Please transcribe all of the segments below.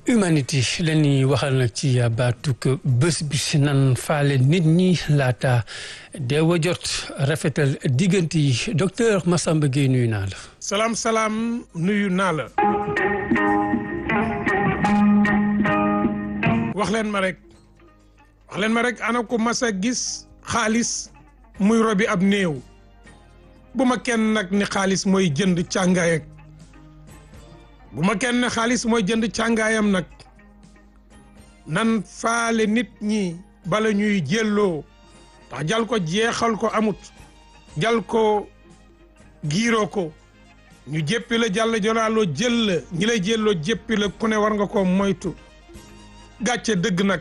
humanité la ñuy waxal nag ci baatuk bés bi nan faale nit ñi laata deewa jot rafetal diggante yi docteur Massamba Gueye nuyu naa la. salaam salaam nuyu naa la. wax leen ma rek wax leen ma rek ana ko mas a gis xaalis muy robi ab néew bu ma kenn nag ni xaalis mooy jënd càngaay ak bu ma kenn ne xaalis mooy jënd càngaayam nag nan faale nit ñi bala ñuy jëlloo ndax jal ko jeexal ko amut jal ko giiroo ko ñu jéppi la jàll jolaaloo jël la ñi lay jëlloo jéppi la ku ne war nga ko moytu gàcce dëgg nag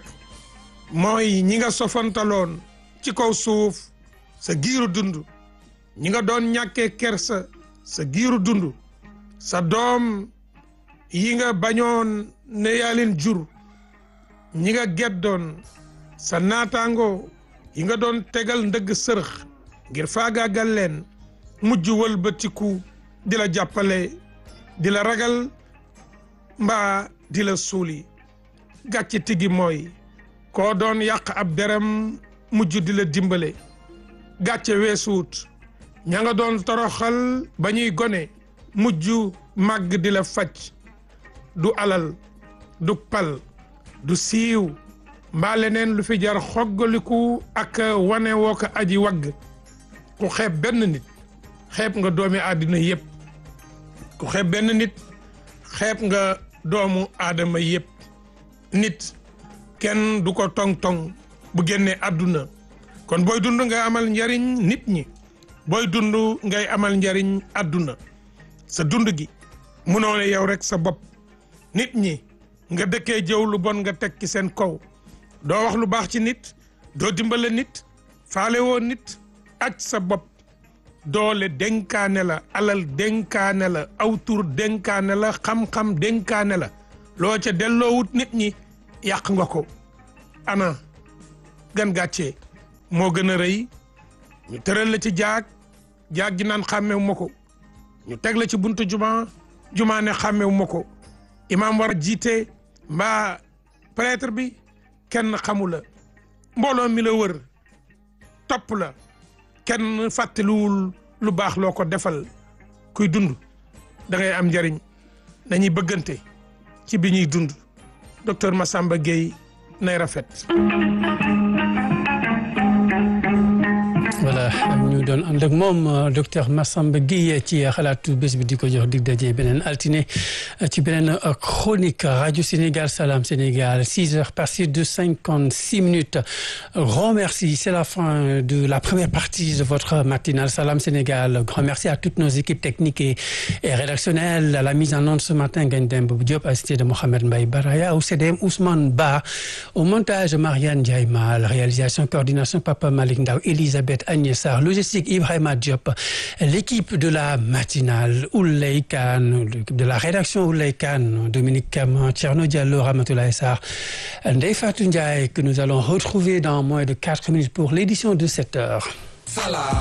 mooy ñi nga sofantaloon ci kaw suuf sa giiru dund ñi nga doon ñàkkee kersa sa giiru dund sa doom yi nga bañoon ne yaa leen jur ñi nga geddoon sa naataango yi nga doon tegal ndëgg sërëx ngir faagaagal leen mujj wëlbatiku di la jàppale di la ragal mbaa di la suuli gàcce tigi mooy koo doon yàq ab deram mujj di la dimbale gàcce weesuut ña nga doon toroxal ba ñuy gone mujj màgg di la faj du alal du pal du siiw mbaa leneen lu fi jar xoggaliku ak wane woo ko aji wagg ku xeeb benn nit xeeb nga doomi àddina yépp ku xeeb benn nit xeeb nga doomu aadama yépp nit kenn du ko tong-tong bu génnee àdduna kon booy dund ngay amal njariñ nit ñi booy dund ngay amal njariñ àdduna sa dund gi munoo ne yow rek sa bopp nit ñi nga dëkkee jëw lu bon nga teg ci seen kaw doo wax lu baax ci nit doo dimbale nit faale woo nit aj sa bopp doole dénkaane la alal dénkaane la aw tur dénkaane la xam-xam dénkaane la loo ca delloowut nit ñi yàq nga ko ana gan gàccee moo gën a rëy ñu tëral la ci jaag jaag ji naan xàmmewu ma ko ñu teg la ci buntu juma juma ne xàmmewu ma ko imaam war a jiite mbaa prêtre bi kenn xamu la mbooloo mi la wër topp la kenn fàttaliwul lu baax loo ko defal kuy dund da ngay am njariñ dañuy bëggante ci bi ñuy dund docteur Massamba Gueye nay rafet voilà ñu doon ànd ak moom docteur Massamba Gueye ci xalaatu bés bi di ko jox dig daje beneen altine ci beneen chronique radio Sénégal Salam Sénégal six heures passées de cinquante six minutes grand merci c'est la fin de la première partie de votre matinale Salam Sénégal grand merci à toutes nos équipes techniques et, et rédactionnelles à la mise en onde ce matin Ngagne Demba Diop assisté de Mohamed Mbaye Baraya au CDM Ousmane Ba au montage Marianne Ndiaye Mal réalisation coordination Papa Malick Ndaw Elisabeth Agnès Sarr logistique Ibrahima Diop l'équipe de la matinale Ouley Kane l'équipe de la rédaction Ouley Kane Dominique Caman Thierno Diallo Ramatoulaye Sarr Ndeye Fatou Ndiaye que nous allons retrouver dans moins de quatre minutes pour l'édition de sept heures